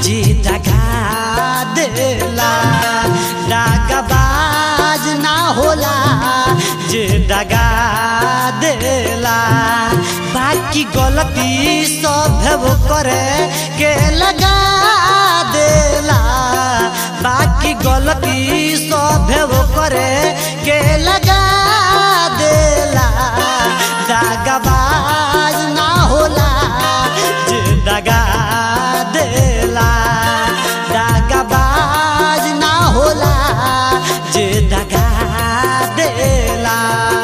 जे दगा देला दागबाज ना होला जे दगा देला बाकी गलती सब वो करे के लगा देला बाकी गलती सब वो करे के लगा देला दागबाज ना होला जे दगा देला दागबाज ना होला जे दगा देला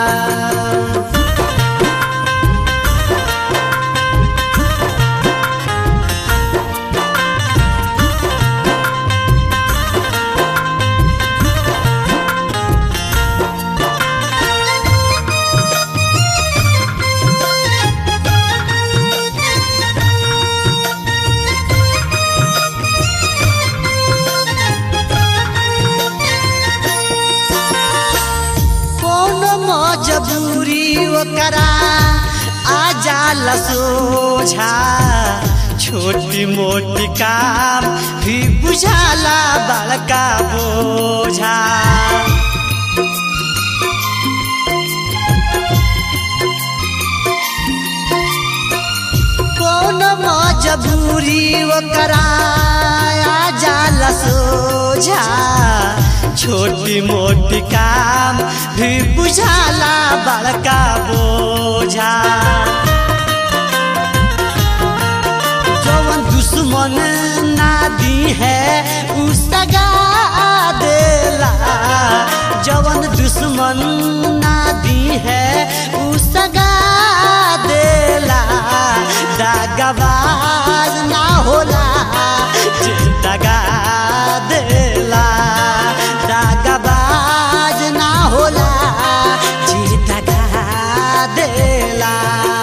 कौन मजबूरी ओकरा आ जाला सोझा छोटी मोटी काम भी बुझाला बड़का बोझा कौन मजबूरी ओकरा आ जाला सोझा छोटी मोटी काम भी बुझाला बड़का बोझा जवन दुश्मन ना दी है उ सगा देला जवन दुश्मन ना दी है उ सगा देला दागबाज ना होला जे दगा देला दागबाज ना होला जे दगा देला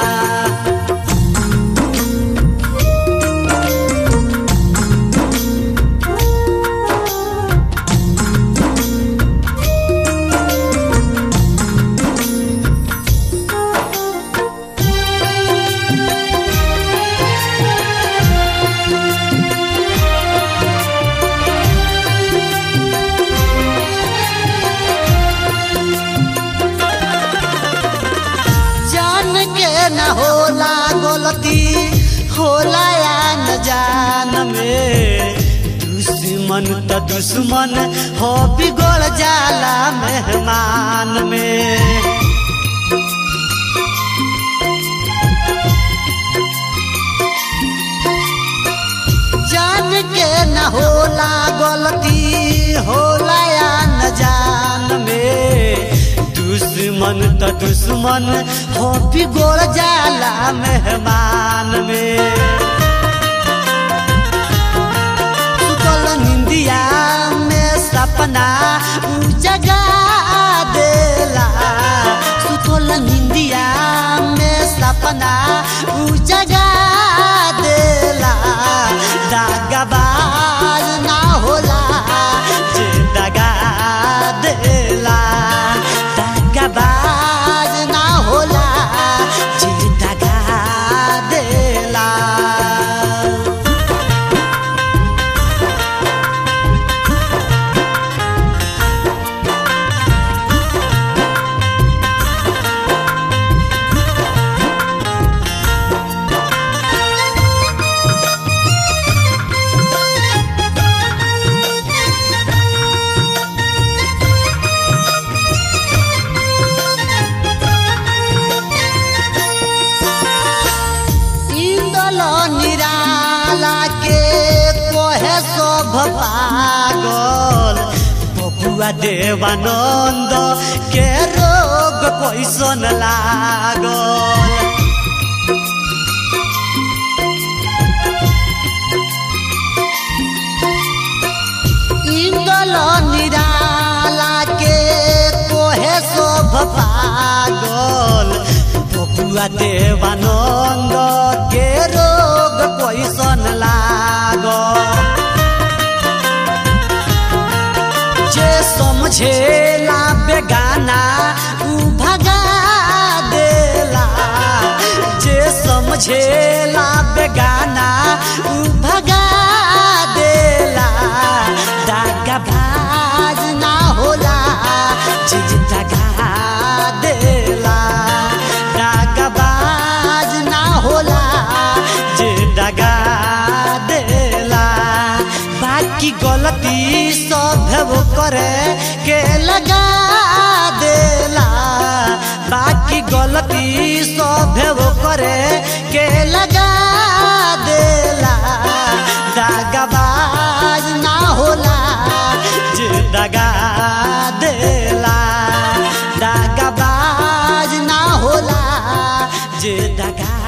जान के न होला गलती होला या न जान में दुश्मन त दुश्मन हो बिगड़ जाला मेहमान में जान के न होला गलती होला या न जान में दुश्मन त दुश्मन हो बिगड़ जाला मेहमान में सुतल निंदिया में सपना उ जगा देला सुतल निंदिया में सपना उ जगा देला दागबाज ना होला जे दगा देला दागबाज ना होला जे दगा देला इंदल निराला के कोहे सब पागल बबुआ देवानंद के रोग कैसन लागल इंदल निराला के कोहे सब पागल बबुआ देवानंद के रोग कैसन लागल जे समझेला बेगाना उ भगा देला जे समझेला बेगाना उ भगा बाकी गलती सब वो करे के लगा देला बाकी गलती सब वो करे के लगा देला दागबाज ना होला जे दगा देला दागबाज ना होला जे दगा